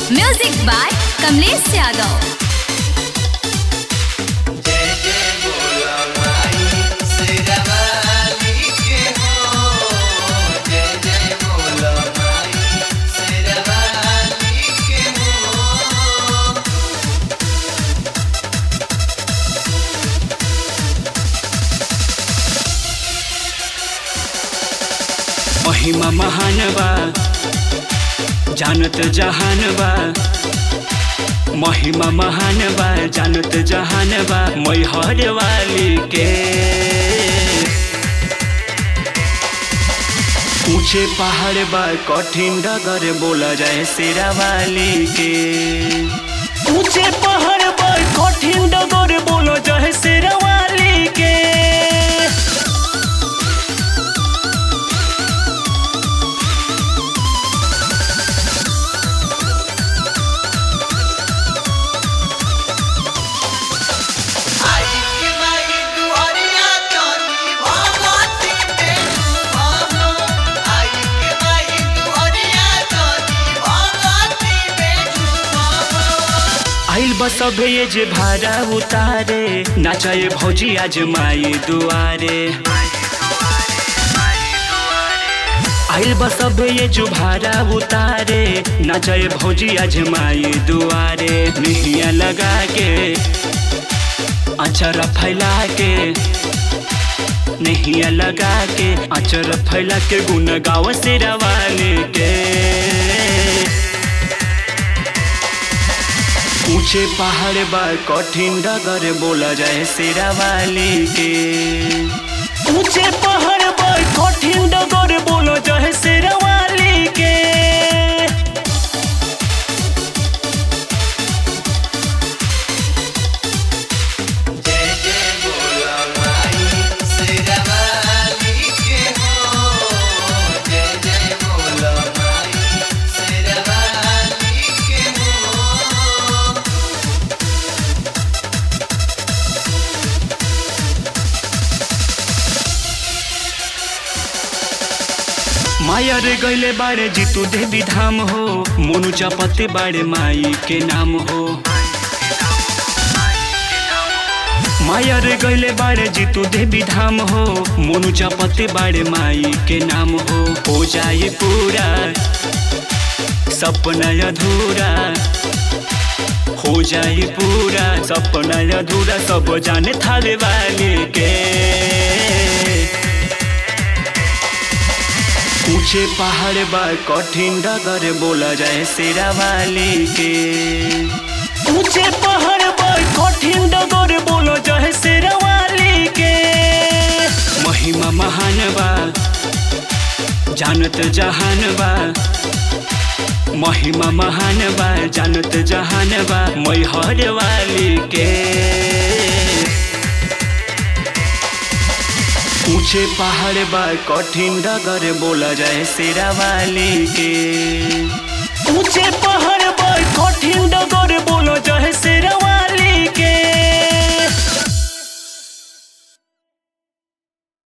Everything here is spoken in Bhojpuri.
म्यूजिक बाय कमलेश यादव जय जय बोला माई शेरावाली के हो जय जय बोला माई शेरावाली के हो महिमा महान बा जानत जहान बा महिमा महान बा जानत जहान बा मैहर वाली के ऊंचे पहाड़ बा कठिन डगर बोला जाए शेरा वाली के ऊंचे पहाड़ बा कठिन डगर बोला जाए शेरा वाली के आई के माई दुआरिया चौथी भगवती बेटू भानो आई के माई दुआरिया चौथी भगवती बेटू भानो आइल बस ये जे भाड़ा उतारे नाचाए भौजी आज माई दुआरे आइल बस ये जो भाड़ा उतारे नाचाए भौजी आज माई दुआरे निहिया लगा के अचर फैला के नहिया लगा के अचर फैला के गुन गाव से रवाले के ऊंचे पहाड़ बा कठिन डगर बोला जाए शेरा वाली के ऊंचे पहाड़ बा कठिन डगर बोला जाए शेरा वाली के जय जय बोला माई शेरावाली के हो जय जय बोला माई शेरावाली के हो माया रे गैले बारे जीतू देवी धाम हो मोनू चपते बारे माई के नाम हो माया रे गैले बारे जीतू देवी धाम हो मोनू चपते बारे माई के नाम हो हो जाए पूरा सपना अधूरा हो जाए पूरा सपना अधूरा सब जाने थाले वाले के ऊंचे पहाड़ बा कठिन डगर बोला जाए शेरा वाली के ऊंचे पहाड़ बा कठिन डगर बोला जाए शेरा वाली के महिमा महान बा जानत जहान बा महिमा महान बा जानत जहान बा मैहर वाली के ऊंचे पहाड़ बा कठिन डगर बोला जाए शेरा वाली के